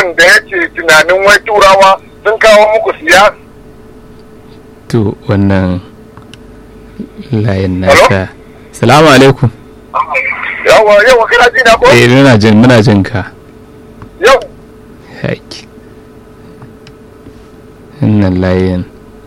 mutumin da yake tunanin wai turawa sun kawo muku siyasa to wannan layin naka salamu alaikum yawa yawa kana ji na ko eh muna jin muna jin ka yau haƙi wannan layin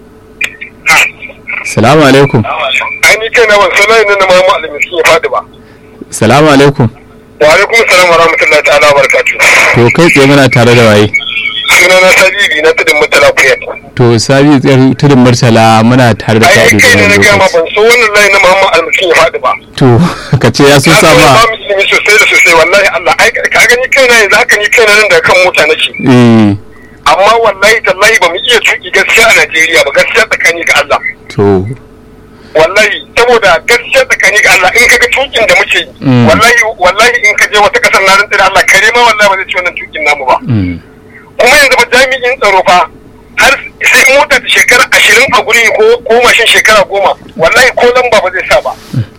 salamu alaikum ai ni kai na ban sanar ne na mamu alimiski ya faɗi ba salamu alaikum wa alaikum salam wa rahmatullahi ta'ala wa barakatuh to kai tsaye muna tare da waye suna na sabiri na tudun mutala kuyat to sabi tsayar tudun murtala muna tare da ai kai kai ne na da gaya ma lokaci ban so wannan layi na mamu alimiski ya faɗi ba to ka ce ya so Na san ba sama musulmi sosai da sosai wallahi Allah ai ka gani kai na yanzu haka ni kai na nan da kan mota nake eh amma wallahi tallahi ba mu iya tuki gaskiya a Najeriya ba gaskiya tsakani ga Allah to wallahi saboda gaskiya tsakani ga Allah in kaga tukin da muke yi Mm. wallahi wallahi in ka je wata kasar na rantsi da Allah kare ma wallahi ba zai ci wannan tukin namu ba mm, kuma yanzu ba jami'in tsaro fa har sai mota ta shekara ashirin a guri ko ko mashin shekara goma wallahi ko lamba ba zai sa ba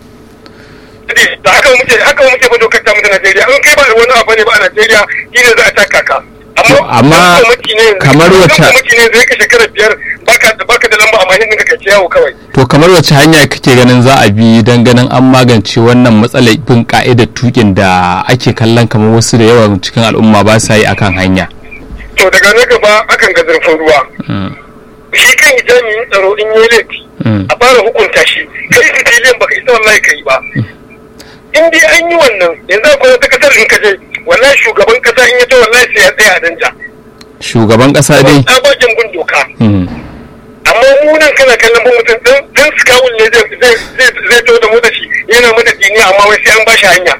da haka muke haka muke ba dokar ta mu ta Najeriya in kai ba da wani abu ne ba a Najeriya shine za a taka ka To, amma kamar wacce- kwamiti ne zai ka shekara biyar baka baka da lamba a mashin ɗinka kai yawo kawai to kamar wace hanya kake ganin za a bi don ganin an magance wannan matsalar bin ka'idar tukin da ake kallon kamar wasu da yawan cikin al'umma ba sa yi akan hanya to daga na gaba akan ga zurfin ruwa Mm, shi kan jami'in tsaro in yi laifi mm, a fara hukunta shi kai civilian baka isa wallahi kai ba in dai an yi wannan yanzu akwai wata kasar in ka je wallahi shugaban kasa in ya ce wallahi sai ya tsaya a danja shugaban kasa dai tsabagen bin doka mm, amma mu nan kana kallon ba mutum dan dan skawul ne zai zai zai zai to da mota shi yana mata dini amma wai sai an ba shi hanya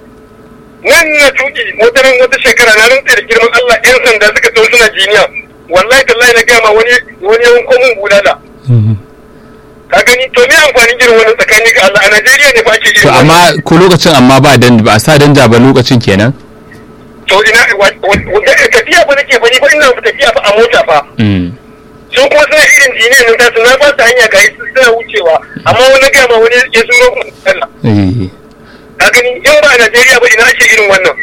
nan na tuki wata ran wata shekara na rantsa da girman Allah yan sanda suka tsawo suna jiniya wallahi tallahi na gama wani wani yanko mun bulala mm. ka gani to me amfanin irin wannan tsakani ga Allah a Najeriya ne ba ke irin to wannan. amma ko lokacin amma ba dan ba a sa danja ba lokacin kenan to ina wa- wa- wa- tafiya ba nake bani ba ina tafiya fa a mota fa Mm, sun kuma suna irin jiniya nan tasu na ba su hanya ga su suna wucewa amma wani gama wani ya zuro mu Allah eh, ka gani in ba a Najeriya ba ina ake irin wannan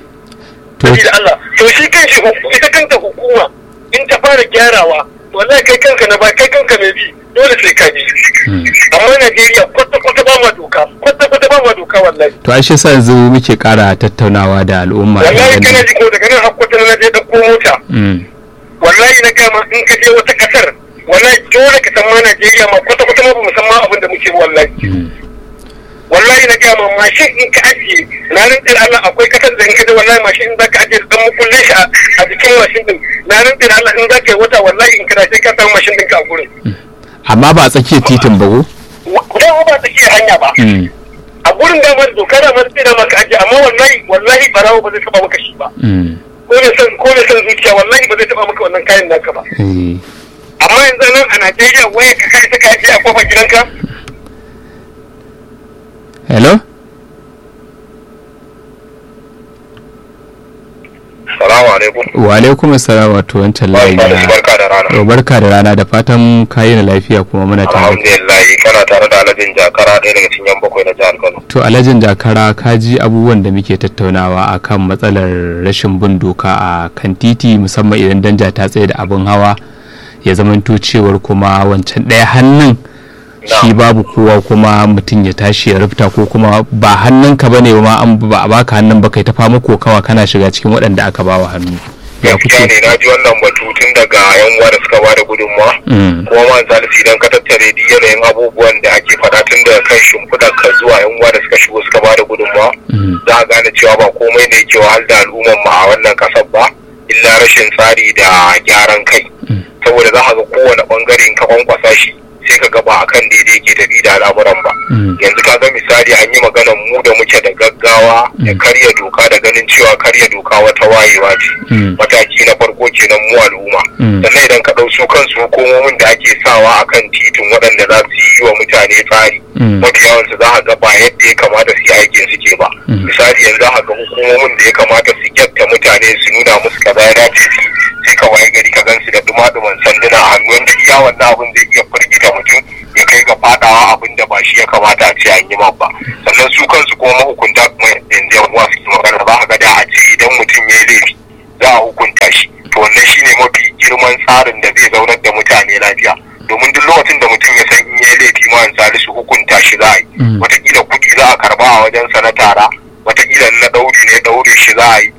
to da Allah to shi kan shi ita kanta hukuma in ta fara gyarawa to wallahi kai kanka na ba kai kanka mai bi dole sai ka bi mm. amma Najeriya kwata kwata ba ma doka kwata kwata ba ma doka wallahi to ashe sa yanzu muke kara tattaunawa da al'umma wallahi dangane- kana ji ko daga nan hakkwata na je ɗauko mota Mm, wallahi na gama in ka je wata kasar wallahi dole ka san ma Najeriya ma kwata kwata ma ba mu san ma abin da muke ba wallahi mm. wallahi na gama mashin in ka ajiye na rintsir Allah akwai kasar da in ka je wallahi mashin in za ka ajiye dan mukullin shi a- a jikin mashin din na rintsir Allah in za ka yi wata wallahi in kana sai ka samu mashin ɗinka a gurin amma ba a tsakiyar titin ba ko da ba ta iya hanya ba Mm, a gurin da mar doka da mar sai da maka ajiye amma wallahi wallahi barawo ba zai taba maka shi ba mm, ko ne san ko ne san zuciya wallahi ba zai taba maka wannan kayan naka ba eh. amma yanzu nan a Najeriya waya ka kai ta kai a kofar gidanka hello Salamu alaikum. wa alaikum assalam wato wancan layi na Barka da rana. to barka da rana da fatan kayi na lafiya kuma muna tare Alhamdulillah kana tare da Alhajin Jakara ɗaya daga cikin yan bakwai na jihar Kano. to alhajin jakara ka ji abubuwan da muke tattaunawa akan matsalar rashin bin doka a kan titi musamman idan danja ta tsaye da abin hawa ya zamanto cewar kuma wancan ɗaya hannun shi babu kowa kuma mutum ya tashi ya rufta ko kuma ba hannunka ba ne ma an ba a baka hannun ba kai ta fama kokawa kana shiga cikin waɗanda aka bawa hannu ya Gaskiya kuke ne na ji wannan batu tun daga yan uwa da suka bada gudunmawa. Mm, Kuma ma zalisi idan ka tattare duk yanayin abubuwan da ake faɗa tun daga kan shimfiɗar ka zuwa yan uwa da suka shigo suka bada gudunmawa. mm, Za a gane cewa ba komai ne ke wahal da al'umman mu a wannan kasar ba. Illa rashin tsari da gyaran kai. Mm. Saboda za ka ga kowane ɓangare in ka kwankwasa shi sai ka ga ba akan daidai ke tafi da al'amuran ba. mm, yanzu ka ga misali an yi maganan mu da muke da gaggawa da karya doka da ganin cewa karya doka wata wayewa ce mm, mataki na farko kenan mu al'umma Mm. sannan idan ka ɗau su kansu hukumomin da ake sawa a kan titin waɗanda za su yi wa mutane tsari Mm. mafi yawansu za a ga ba yadda ya kamata su yi aikin suke ba Mm. misali yanzu za a ga hukumomin da ya kamata su gyatta mutane su nuna musu kaza ya dace su yi, sai ka waye gari ka gansu da duma-duman sanduna a hannu wanda iya wannan abin zai iya firgita mutum ya kai ga fadawa abin da ba shi ya kamata a ce an yi man ba sannan su kansu kuma mahukunta kuma yanzu yan uwa suke magana za a ga da a ce idan mutum ya yi laifi za a hukunta shine mafi girman tsarin da zai zaunar da mutane lafiya domin duk lokacin da mutum ya san in yi laifi ma salisu hukunta shi za a yi Mm. watakila kuɗi za a karba a wajen sa na tara watakila na ɗauri ne ɗaure shi za a yi